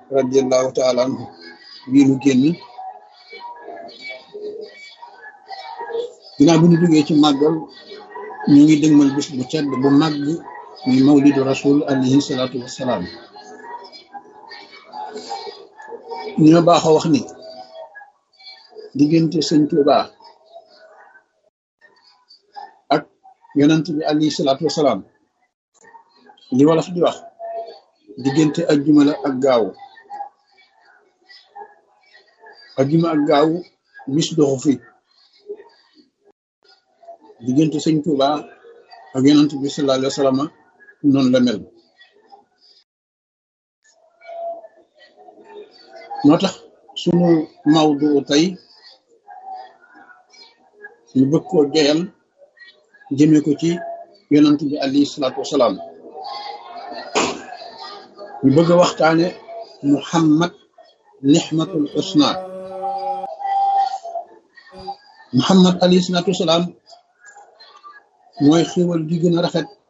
radiallahu taala anhu bii nu génn ginnaaw bi ñu duggee ci màggal ñu ngi dëgmal bis bu tedd bu màgg muy mawlidu rasul alayhi salaatu wassalaam ñoo baaxoo wax ni diggante sëñ Tuuba ak yonent bi alayhi salaatu wassalaam li wolof di wax diggante ajjuma la ak gaawu ajjuma ak gaawu bis doxu fi diggante sëñ Tuuba ak yonent bi sallallahu alayhi wa sallam noonu la mel moo tax sunu mawdu tey ñu bëgg koo joyal jëme ko ci yonent bi alayhi salaatu wasalaam ñu bëgg a waxtaane muhammad nixmatul usna muhammad alayhi salaatu wasalaam mooy xéwal gi gën a rafet